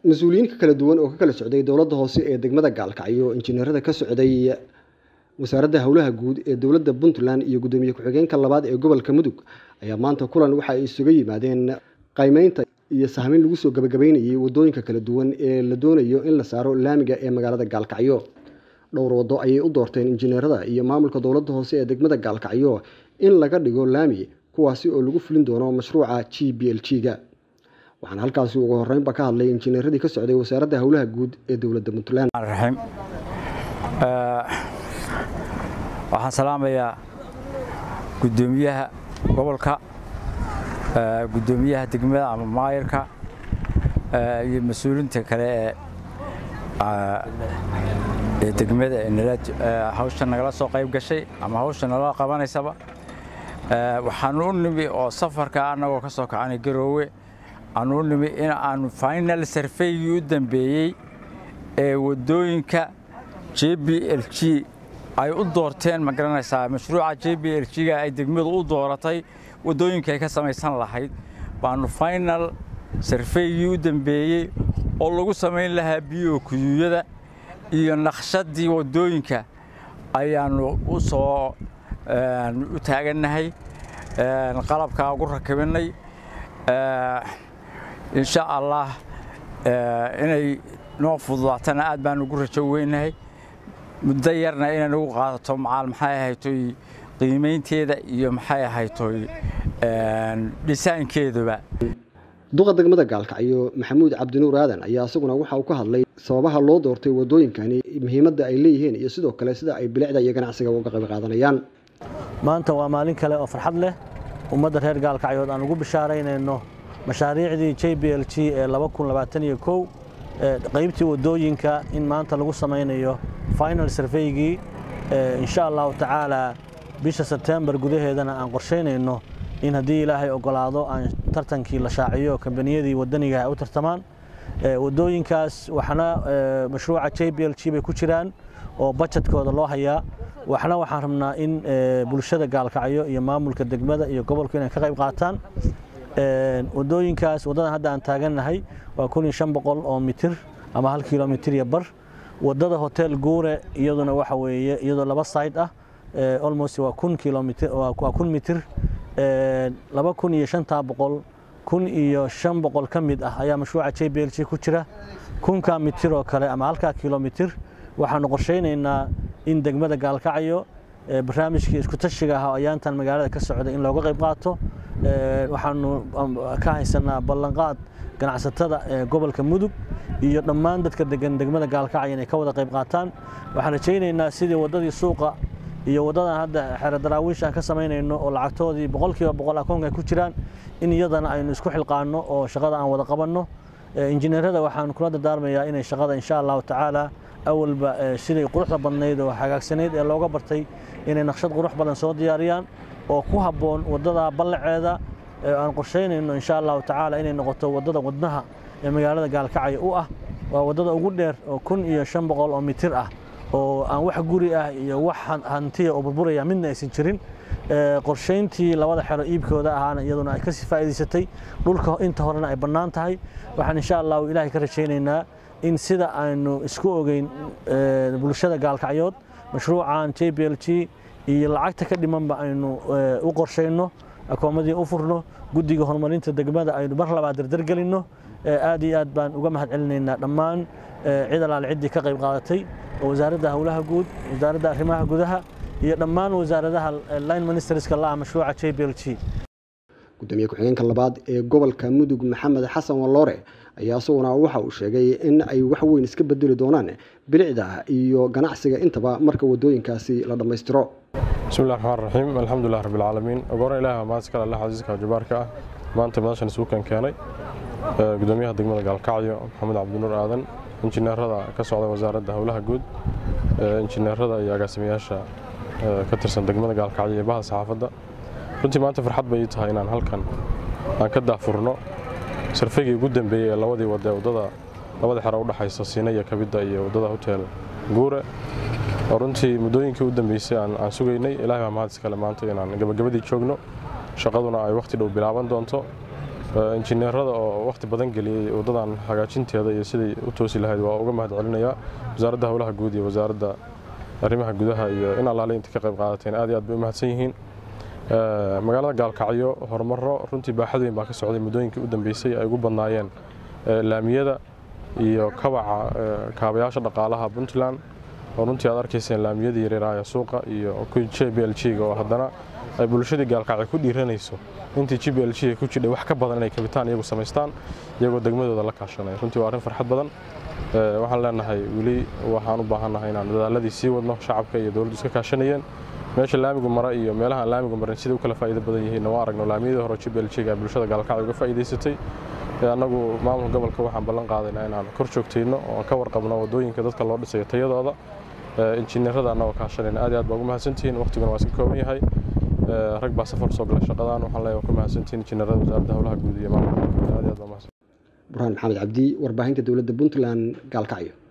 mas-uuliyiinka kala duwan oo ka kala socday dowladda hoose ee degmada gaalkacyo injineerada ka socday wasaaradda howlaha guud ee dowladda puntland iyo guddoomiye ku-xigeenka labaad ee gobolka mudug ayaa maanta kulan waxa ay isuga yimaadeen qaymeynta iyo sahmin lagu soo gabagabeynayay wadooyinka kala duwan ee la doonayo in la saaro laamiga ee magaalada gaalkacyo dhowr waddo ayay u doorteen injineerada iyo maamulka dowladda hoose ee degmada gaalkacyo in laga dhigo laami kuwaasi oo lagu fulin doono mashruuca g b l g ga waxaana halkaasi ugu horeynba ka hadlay injineeradii ka socday wasaaradda howlaha guud ee dowladda puntland raxiim waxaan salaamayaa guddoomiyaha gobolka guddoomiyaha degmada ama maayarka iyo mas-uuliinta kale ee degmada hawsha nagala soo qayb gashay ama hawsha nala qabanaysaba waxaanu u nimi oo safarka annagoo ka soo kacanay garoowe aanu u nimi in aanu final sarfaygii u dambeeyey ee waddooyinka j b l g ay u doorteen ma garanaysaa mashruuca j b l g-ga ay degmadu u dooratay waddooyinka ay ka samaysan lahayd baanu final sarfaygii u dambeeyey oo lagu samayn lahaa biyo kuyuuyada iyo naqshadii waddooyinka ayaannu u soo u taagannahay qalabkaa ugu rakibinay insha allah inay noo fududaatana aad baan ugu rajo weynahay muddo yarna inay nagu qaadato macaal maxay ahaytoy qiimaynteeda iyo maxay ahaytoy dhisaankeeduba duqa degmada gaalkacyo maxamuud cabdinuur aadan ayaa isaguna waxa uu ka hadlay sababaha loo doortay waddooyinkani muhiimadda ay leeyihiin iyo sidoo kale sida ay bilicda iyo ganacsiga uga qayb qaadanayaan maanta waa maalin kale oo farxad leh ummadda reer gaalkacyood aan ugu bishaaraynayno mashaariicdii j b l g ee qaybtii waddooyinka in maanta lagu samaynayo final sarfaygii insha allahu tacaala bisha sebtembar gudaheedana aan qorshaynayno in haddii ilaahay ogolaado aan tartankii la shaaciyo kambaniyadii waddaniga ay u tartamaan waddooyinkaas waxna mashruuca j b l g bay ku jiraan oo bajetkooda loo hayaa waxna waxaan rabnaa in bulshada gaalkacyo iyo maamulka degmada iyo gobolku inay ka qayb qaataan waddooyinkaas waddadan hadda aan taagannahay waa kun iyo shan boqol oo mitir ama hal kilomitir iyo bar waddada hotel guure iyaduna waxa weeye iyadoo laba side ah almost waa kun kilomitir waa kun mitir laba kun iyo shantaa boqol kun iyo shan boqol ka mid ah ayaa mashruuca j b l g ku jira kunkaa mitir oo kale ama halkaa kilomitir waxaanu qorshaynaynaa in degmada gaalkacyo barnaamijkii isku tashiga ah oo ayaantan magaalada ka socda in looga qayb qaato waxaanu ka haysanaa ballanqaad ganacsatada ee gobolka mudug iyo dhammaan dadka degan degmada gaalkacyo inay ka wada qayb qaataan waxaan rajaynaynaa sidii waddadii suuqa iyo waddadan hadda xero daraawiish aan ka samaynayno oo lacagtoodii boqolkiiba boqol akoonka ay ku jiraan in iyadana aynu isku xilqaanno oo shaqada aan wada qabanno injineerada waxaan kula dardaarmayaa inay shaqada insha allahu tacaala awalba siday quruxda badnayd oo hagaagsanayd ee looga bartay inay naqshad qurux badan soo diyaariyaan oo ku habboon waddada ballaceeda aan qorshaynayno insha allahu tacaala inay noqoto waddada wadnaha ee magaalada gaalkacyo u ah waa waddada ugu dheer oo kun iyo shan boqol oo mitir ah oo aan wax guri ah iyo wax hantiya oo burburaya midna aysan jirin qorshayntii labada xero iibkooda ahaana iyaduna ay kasii faa'iidaysatay dhulka inta horena ay bannaan tahay waxaan insha allahu ilaahay ka rajaynaynaa in sida aynu isku ogeyn bulshada gaalkacyood mashruucan j b l g iyo lacagta ka dhimanba aynu u qorshayno akoomadii u furno guddiga horumarinta degmada aynu mar labaad dardargelinno aad iyo aad baan uga mahad celinaynaa dhammaan cid alaale ciddii ka qayb qaadatay oo wasaaradda howlaha guud wasaaradda arrimaha gudaha iyo dhammaan wasaaradaha line ministerska la ah mashruuca j b l g gudoomiye ku-xigeenka labaad ee gobolka mudug maxamed xasan walloore ayaa isaguna waxa uu sheegay in ay wax weyn iska bedeli doonaan bilicda iyo ganacsiga intaba marka wadooyinkaasi la dhammaystiro bismillahi raxmaan raxiim alxamdulilah rabbilcaalamiin ogoran ilaah mahadskale allah casiiska jabaarka ah maanta madashan isuukan keenay gudoomiyaha degmada gaalkacyo maxamed cabdinuur aadan injineerada ka socda wasaaradda howlaha guud injineerada iyo agaasimayaasha ka tirsan degmada gaalkacyo iyo baha saxaafadda runtii maanta farxad bay ii tahay inaan halkan aan ka daafurno sarfaygii ugu dambeeyey ee labadii wade waddada labada xero u dhaxaysa siina iyo kabidda iyo waddada hotel guure oo runtii muddooyinkii u dambeysay aan sugaynay ilaahay baa mahad iskale maanta inaan gabagabadii joogno shaqaduna ay wakhti dhow bilaaban doonto injineerada oo wakhti badan geliyey waddadan hagaajinteeda iyo siday u toosi lahayd waa uga mahad celinayaa wasaaradda howlaha guud iyo wasaaradda arrimaha gudaha iyo in allaale inta ka qayb qaadateen aad iyo aad bay u mahadsan yihiin magaalada gaalkacyo horumaro runtii baaxad weyn baa ka socday muddooyinkii u dambeysay ay ugu badnaayeen laamiyada iyo kabaca kaabayaasha dhaqaalaha puntland oo runtii aad arkayseen laamiyadii yareeraaya suuqa iyo j b l g-ga oo haddana ay bulshadii gaalkacyo ku dhiiranayso intii j b l g ku jidhay wax ka badan inay kabitaan iyagu samaystaan iyagoo degmadooda la kaashanaya runtii waa arrin farxad badan waxaan leenahay weli waxaan u baahannahay inaan dadaaladii sii wadno shacabka iyo dowladdu iska kaashanayeen meesha laamigu mara iyo meelaha aan laamigu marin siday u kala faa'iido badan yihiin waa aragno laamiyadii hore j b l g-ga bulshada gaalkacyo uga faa'iidaysatay annagu maamulka gobolka waxaan ballan qaadaynaa inaan kor joogtayno oo ka warqabno waddooyinka dadka loo dhisayo tayadooda injineerada annagoo kaashanayna aad iyo aad baa ugu mahadsantihiin waqtiguna waa iska kooban yahay rag baa safar soo galay shaqadan waxaan leeyahay ku mahadsantihiin injineerada wasaaradda howlaha guud iyo maamulka aad iyo aad baa mahadsan burhaan maxamed cabdi warbaahinta dowladda puntland gaalkacyo